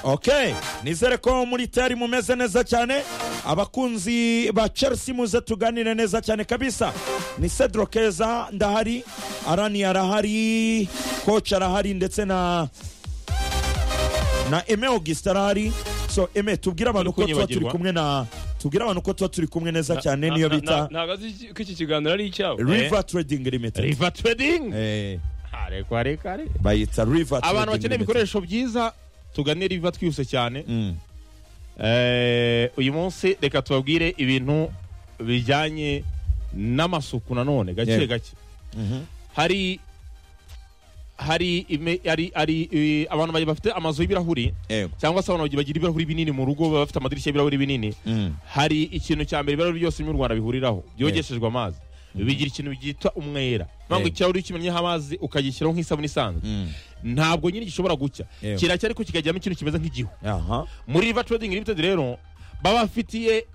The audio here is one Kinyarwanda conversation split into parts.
ok nizere ko muri teri mumeze neza cyane abakunzi ba chelsea muze tuganire neza cyane kabisa ni cedro keza ndahari arani arahari koci arahari ndetse na na eme augustin arahari so eme tubwire abantu ko Turi tuba turi kunyibagirwa. kumwe na tubwire abantu ko tuba turi kumwe neza cyane niyo bita ntabwo azi ko iki kiganiro ari icyabo river trading limited riva trading Eh, Ah, reka reka reka bayita river abantu Trading bakeneye Limited. ibikoresho byiza tugane riva twihuse cyane Mm. Eh, uyu munsi reka tubabwire ibintu bijyanye n'amasuku nanone gake Yewe. gake Mhm. hari hari ime- hari hari eh, abantu ba- bafite amazu y'ibirahuri Yego. cyangwa se abantu bagira ibirahuri binini mu rugo baba bafite amadirishya y'ibirahuri binini Mm. hari ikintu cya mbere ibirahuri byose byo mu rwanda bihuriraho byogeshejwe amazi bigira ikintu byitwa umwera mpamvu Yego. ikirahuri iyo kimenyeho amazi ukagishyiraho nk'isabune isanzwe Mm. ntabwo nyine gishobora gucya Yego. kiracyari ariko kikajyamo ikintu kimeze nk'igihu aha muri riva trading limited rero baba bafitiye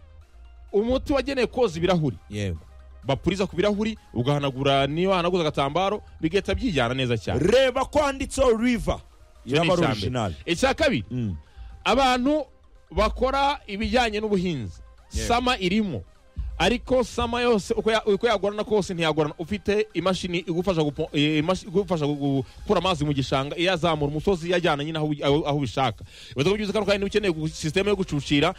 umuti wagenewe koza ibirahuri yego bapuriza ku birahuri ugahanagura niba wahanaguza agatambaro bigahita byijyana neza cyane reba ko handitseho river Icyo ni iraba ari icya mbere. original icya kabiri Mm. abantu bakora ibijyanye n'ubuhinzi Yego. sama irimo ariko sama yose uko ya- uko yagorana kose ntiyagorana ufite imashini igufasha gupo- eh, imashi- igufasha gu- gukura amazi mu gishanga iyazamura umusozi iyajyana nyine aho aho- aho ubishaka bivuze ko byuze kandi ukeneye gu- sisiteme yo gucucira